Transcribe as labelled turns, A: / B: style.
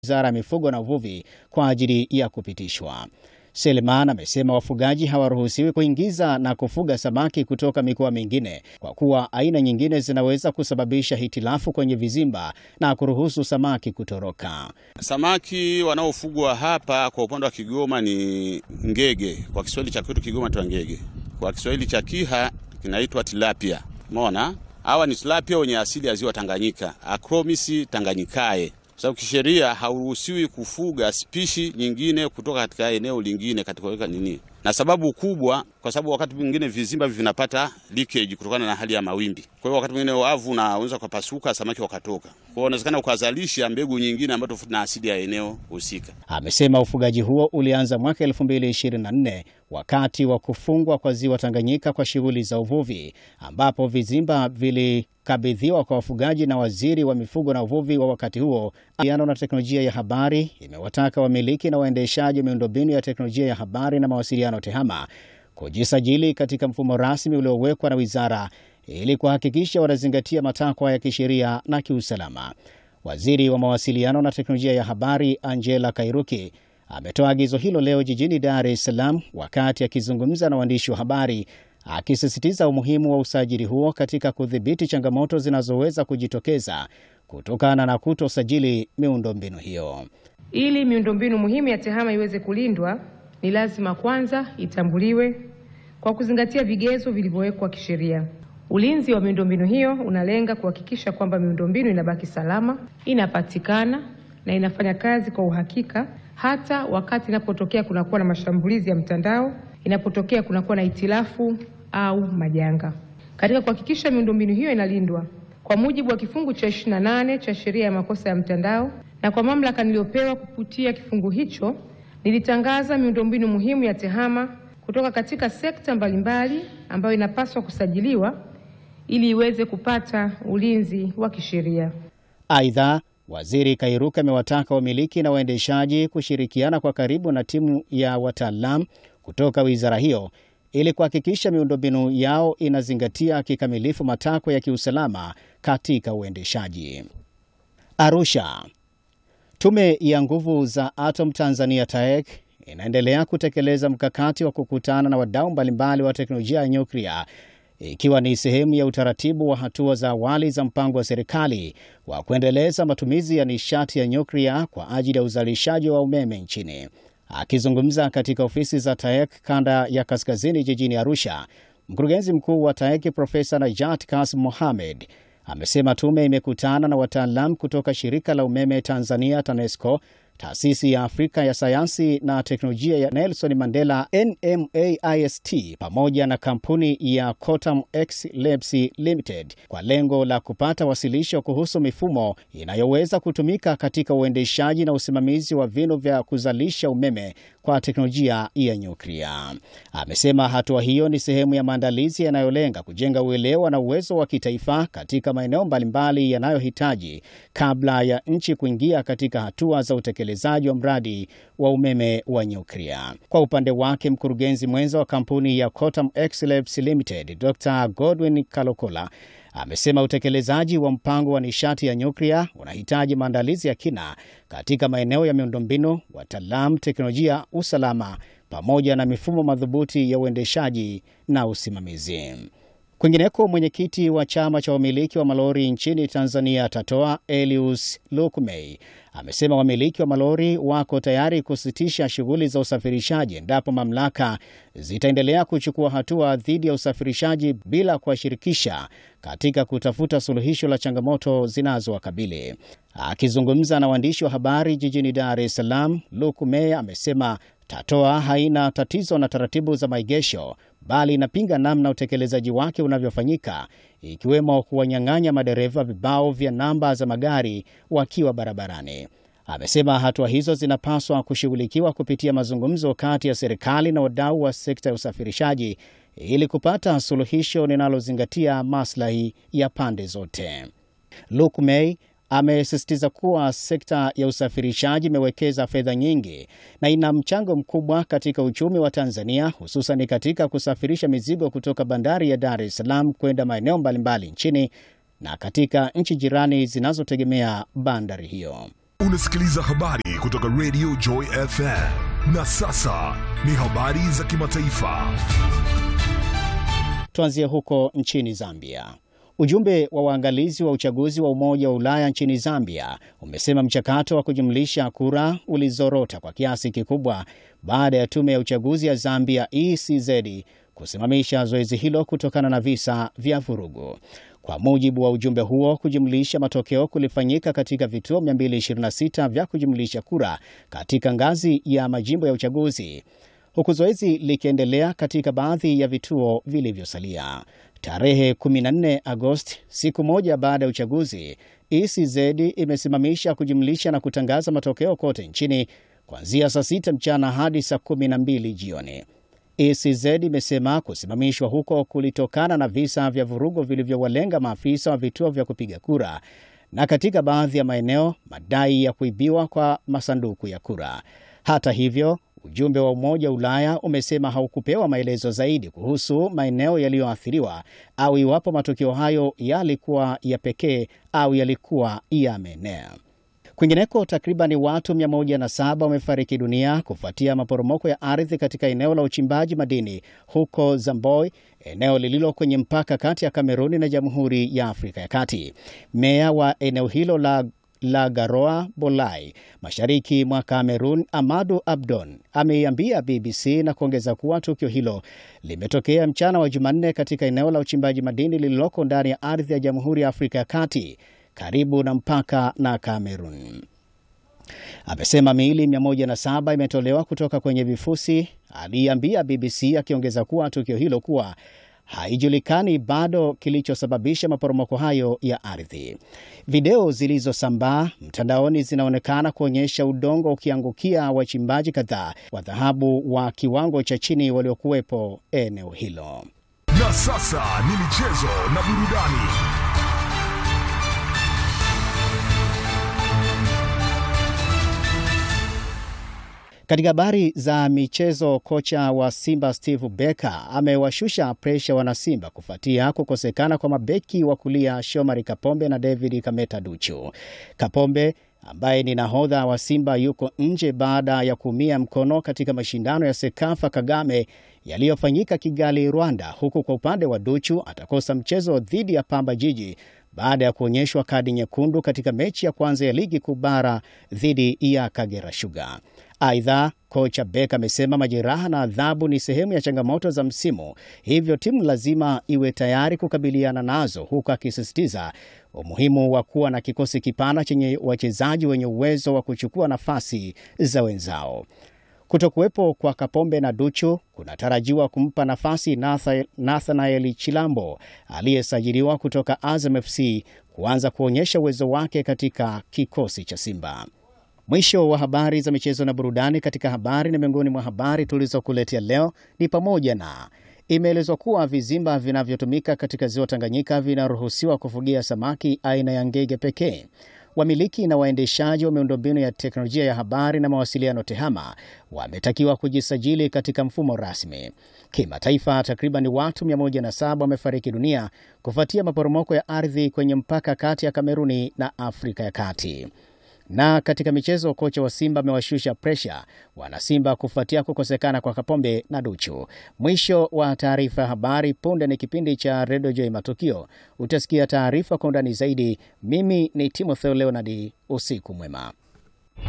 A: Wizara ya Mifugo na Uvuvi kwa ajili ya kupitishwa. Selman amesema wafugaji hawaruhusiwi kuingiza na kufuga samaki kutoka mikoa mingine kwa kuwa aina nyingine zinaweza kusababisha hitilafu kwenye vizimba na kuruhusu samaki kutoroka.
B: Samaki wanaofugwa hapa kwa upande wa Kigoma ni ngege. Kwa Kiswahili cha kwetu Kigoma tu ngege, kwa Kiswahili cha Kiha kinaitwa tilapia. Umeona, hawa ni tilapia wenye asili ya ziwa Tanganyika, Acromis tanganyikae sababu kisheria hauruhusiwi kufuga spishi nyingine kutoka katika eneo lingine katika weka nini, na sababu kubwa, kwa sababu wakati mwingine vizimba vinapata leakage kutokana na hali ya mawimbi. Kwa hiyo wakati mwingine wavu unaweza kupasuka, samaki wakatoka. Kwa hiyo unawezekana ukazalisha mbegu nyingine ambayo tofauti na asili ya eneo husika.
A: Amesema ufugaji huo ulianza mwaka 2024 wakati wa kufungwa kwa ziwa Tanganyika kwa shughuli za uvuvi, ambapo vizimba vilikabidhiwa kwa wafugaji na waziri wa mifugo na uvuvi wa wakati huo. Uwiano na teknolojia ya habari imewataka wamiliki na waendeshaji wa miundombinu ya teknolojia ya habari na mawasiliano TEHAMA kujisajili katika mfumo rasmi uliowekwa na wizara ili kuhakikisha wanazingatia matakwa ya kisheria na kiusalama. Waziri wa mawasiliano na teknolojia ya habari Angela Kairuki ametoa agizo hilo leo jijini Dar es Salaam wakati akizungumza na waandishi wa habari, akisisitiza umuhimu wa usajili huo katika kudhibiti changamoto zinazoweza kujitokeza kutokana na kutosajili miundombinu hiyo.
C: Ili miundombinu muhimu ya TEHAMA iweze kulindwa, ni lazima kwanza itambuliwe kwa kuzingatia vigezo vilivyowekwa kisheria. Ulinzi wa miundombinu hiyo unalenga kuhakikisha kwamba miundombinu inabaki salama, inapatikana na inafanya kazi kwa uhakika hata wakati inapotokea kunakuwa na mashambulizi ya mtandao, inapotokea kunakuwa na itilafu au majanga. Katika kuhakikisha miundombinu hiyo inalindwa kwa mujibu wa kifungu cha 28 cha sheria ya makosa ya mtandao na kwa mamlaka niliyopewa kupitia kifungu hicho, nilitangaza miundombinu muhimu ya TEHAMA kutoka katika sekta mbalimbali ambayo inapaswa kusajiliwa ili iweze kupata ulinzi wa kisheria.
A: Aidha, Waziri Kairuka amewataka wamiliki na waendeshaji kushirikiana kwa karibu na timu ya wataalamu kutoka wizara hiyo ili kuhakikisha miundombinu yao inazingatia kikamilifu matakwa ya kiusalama katika uendeshaji. Arusha. Tume ya Nguvu za Atom Tanzania TAEC inaendelea kutekeleza mkakati wa kukutana na wadau mbalimbali wa teknolojia ya nyuklia ikiwa ni sehemu ya utaratibu wa hatua za awali za mpango wa serikali wa kuendeleza matumizi ya nishati ya nyuklia kwa ajili ya uzalishaji wa umeme nchini. Akizungumza katika ofisi za TAEC kanda ya kaskazini jijini Arusha, mkurugenzi mkuu wa TAEC Profesa Najat Kasim Mohamed amesema tume imekutana na wataalamu kutoka shirika la umeme Tanzania TANESCO, taasisi ya Afrika ya sayansi na teknolojia ya Nelson Mandela NMAIST, pamoja na kampuni ya Cotam X Labs Limited kwa lengo la kupata wasilisho kuhusu mifumo inayoweza kutumika katika uendeshaji na usimamizi wa vinu vya kuzalisha umeme kwa teknolojia ya nyuklia. Amesema hatua hiyo ni sehemu ya maandalizi yanayolenga kujenga uelewa na uwezo wa kitaifa katika maeneo mbalimbali yanayohitaji kabla ya nchi kuingia katika hatua za utekelezaji wa mradi wa umeme wa nyuklia. Kwa upande wake, mkurugenzi mwenza wa kampuni ya Cotam X Labs Limited, Dr. Godwin Kalokola amesema utekelezaji wa mpango wa nishati ya nyuklia unahitaji maandalizi ya kina katika maeneo ya miundombinu, wataalamu, teknolojia, usalama pamoja na mifumo madhubuti ya uendeshaji na usimamizi. Kwingineko, mwenyekiti wa chama cha wamiliki wa malori nchini Tanzania TATOA Elius Lukmey amesema wamiliki wa malori wako tayari kusitisha shughuli za usafirishaji endapo mamlaka zitaendelea kuchukua hatua dhidi ya usafirishaji bila kuwashirikisha katika kutafuta suluhisho la changamoto zinazowakabili. Akizungumza na waandishi wa habari jijini Dar es Salaam, Lukmey amesema TATOA haina tatizo na taratibu za maegesho bali inapinga namna utekelezaji wake unavyofanyika ikiwemo kuwanyang'anya madereva vibao vya namba za magari wakiwa barabarani. Amesema hatua hizo zinapaswa kushughulikiwa kupitia mazungumzo kati ya serikali na wadau wa sekta ya usafirishaji ili kupata suluhisho linalozingatia maslahi ya pande zote. Lukmey amesisitiza kuwa sekta ya usafirishaji imewekeza fedha nyingi na ina mchango mkubwa katika uchumi wa Tanzania, hususan katika kusafirisha mizigo kutoka bandari ya Dar es Salaam kwenda maeneo mbalimbali nchini na katika nchi jirani zinazotegemea bandari hiyo.
D: Unasikiliza habari kutoka Radio Joy FM. Na sasa ni habari za kimataifa.
A: Tuanzie huko nchini Zambia. Ujumbe wa waangalizi wa uchaguzi wa Umoja wa Ulaya nchini Zambia umesema mchakato wa kujumlisha kura ulizorota kwa kiasi kikubwa baada ya tume ya uchaguzi ya Zambia ECZ kusimamisha zoezi hilo kutokana na visa vya vurugu. Kwa mujibu wa ujumbe huo, kujumlisha matokeo kulifanyika katika vituo 226 vya kujumlisha kura katika ngazi ya majimbo ya uchaguzi huku zoezi likiendelea katika baadhi ya vituo vilivyosalia. Tarehe 14 Agosti, siku moja baada ya uchaguzi, ECZ imesimamisha kujumlisha na kutangaza matokeo kote nchini kuanzia saa 6 mchana hadi saa 12 jioni. ECZ imesema kusimamishwa huko kulitokana na visa vya vurugu vilivyowalenga maafisa wa vituo vya kupiga kura na katika baadhi ya maeneo madai ya kuibiwa kwa masanduku ya kura. Hata hivyo Ujumbe wa Umoja wa Ulaya umesema haukupewa maelezo zaidi kuhusu maeneo yaliyoathiriwa au iwapo matukio hayo yalikuwa ya pekee au yalikuwa yameenea. Kwingineko, takribani watu 107 wamefariki dunia kufuatia maporomoko ya ardhi katika eneo la uchimbaji madini huko Zamboi, eneo lililo kwenye mpaka kati ya Kameruni na Jamhuri ya Afrika ya Kati. Meya wa eneo hilo la la Garoa Bolai mashariki mwa Kamerun, Amadu Abdon ameiambia BBC na kuongeza kuwa tukio hilo limetokea mchana wa Jumanne katika eneo la uchimbaji madini lililoko ndani ya ardhi ya Jamhuri ya Afrika ya Kati karibu na mpaka na Kamerun. Amesema miili 107 imetolewa kutoka kwenye vifusi. Aliambia BBC akiongeza kuwa tukio hilo kuwa haijulikani bado kilichosababisha maporomoko hayo ya ardhi. Video zilizosambaa mtandaoni zinaonekana kuonyesha udongo ukiangukia wachimbaji kadhaa wa dhahabu wa kiwango cha chini waliokuwepo eneo hilo.
D: Na sasa ni michezo na burudani.
A: Katika habari za michezo, kocha wa Simba Steve Becker amewashusha presha wanasimba kufuatia kukosekana kwa mabeki wa kulia Shomari Kapombe na David Kameta Duchu. Kapombe ambaye ni nahodha wa Simba yuko nje baada ya kuumia mkono katika mashindano ya Sekafa Kagame yaliyofanyika Kigali, Rwanda, huku kwa upande wa Duchu atakosa mchezo dhidi ya Pamba Jiji baada ya kuonyeshwa kadi nyekundu katika mechi ya kwanza ya ligi kuu bara dhidi ya Kagera Sugar. Aidha, kocha Beck amesema majeraha na adhabu ni sehemu ya changamoto za msimu, hivyo timu lazima iwe tayari kukabiliana nazo, huku akisisitiza umuhimu wa kuwa na kikosi kipana chenye wachezaji wenye uwezo wa kuchukua nafasi za wenzao. Kutokuwepo kwa Kapombe na Duchu kunatarajiwa kumpa nafasi Nathanael Chilambo aliyesajiliwa kutoka Azam FC kuanza kuonyesha uwezo wake katika kikosi cha Simba. Mwisho wa habari za michezo na burudani. Katika habari na miongoni mwa habari tulizokuletea leo ni pamoja na imeelezwa kuwa vizimba vinavyotumika katika ziwa Tanganyika vinaruhusiwa kufugia samaki aina ya ngege pekee. Wamiliki na waendeshaji wa miundombinu ya teknolojia ya habari na mawasiliano TEHAMA wametakiwa kujisajili katika mfumo rasmi. Kimataifa, takriban watu 107 wamefariki dunia kufuatia maporomoko ya ardhi kwenye mpaka kati ya Kameruni na Afrika ya Kati. Na katika michezo, kocha wa Simba amewashusha presha wanasimba kufuatia kukosekana kwa Kapombe na Duchu. Mwisho wa taarifa ya habari. Punde ni kipindi cha Redio Joy Matukio, utasikia taarifa kwa undani zaidi. Mimi ni Timotheo Leonard, usiku mwema.